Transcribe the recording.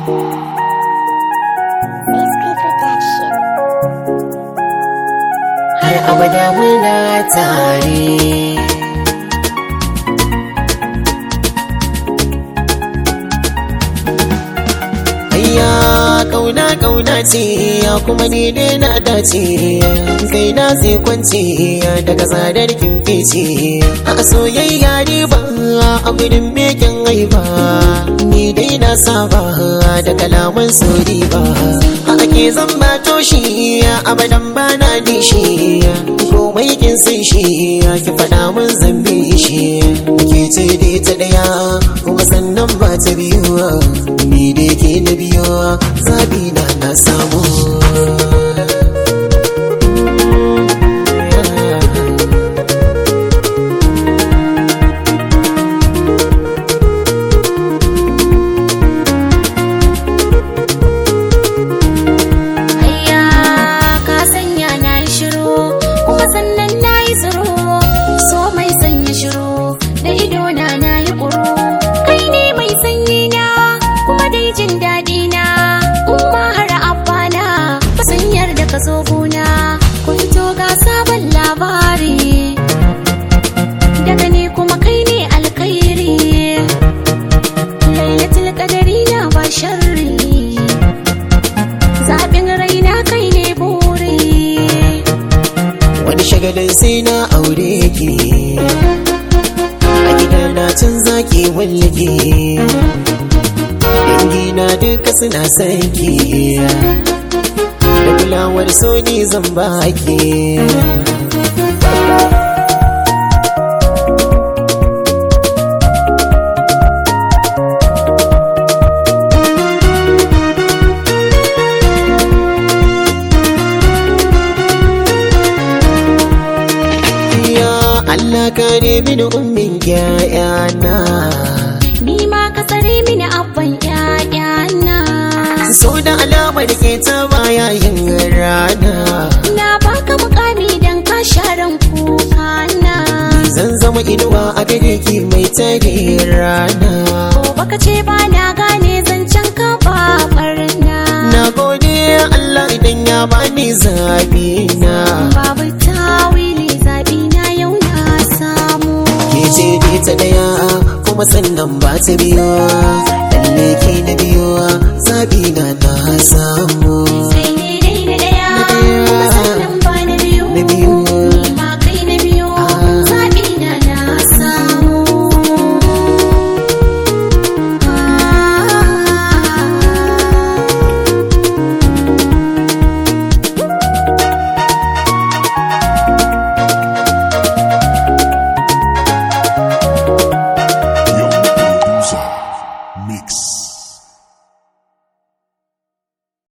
har abada muna tare Ayya kauna kauna ce ya kuma ni dai na dace kai na zai kwance daga tsadar kin fice a soyayya ne ba a gudun meken haifa ni dai na saba da kalaman sori ba a ake zan ba toshi abadan ba na dishi komai kin sai shi ki faɗa mun zambi shi ke ce dai ta ɗaya kuma sannan ba ta biyu ni dai ke na biyu zabi na na samu Ayya ka sanya na yi shiru kuma sannan na yi tsiro so mai sanya shiru da idona na yi ƙuru kai ne mai sanyi na kuma dai jin daɗi na umma har abba na sanyar da ka zo guna kun to ga sabon labari daga ni kuma kai ne alkhairi lailatul qadari na ba sharri zaɓin raina kai ne buri wani shagalin sai na aure ki a gida na can zaki wallake dangi na duka suna son ki da kulawar so ni zan baki ya Allah kare mini ummin ƴaƴana ni ma ka tsare mini abban ƴaƴana so da alamar ke ta baya yin rana na baka mukami dan ka sharan kuka na zan zama inuwa a gare ki mai tare rana ko baka ce ba na gane zancen ka ba barna na gode Allah idan ya bani zabi na babu tawili zaɓi na yau na samu ke ce dai ta daya kuma sannan ba ta biyo lalle ke na biyo zabi na na samu kai ne dai na ɗaya kuma sannan ba na biyu na biyu ni ma kai na biyu zaɓi na na samu Young producer mix.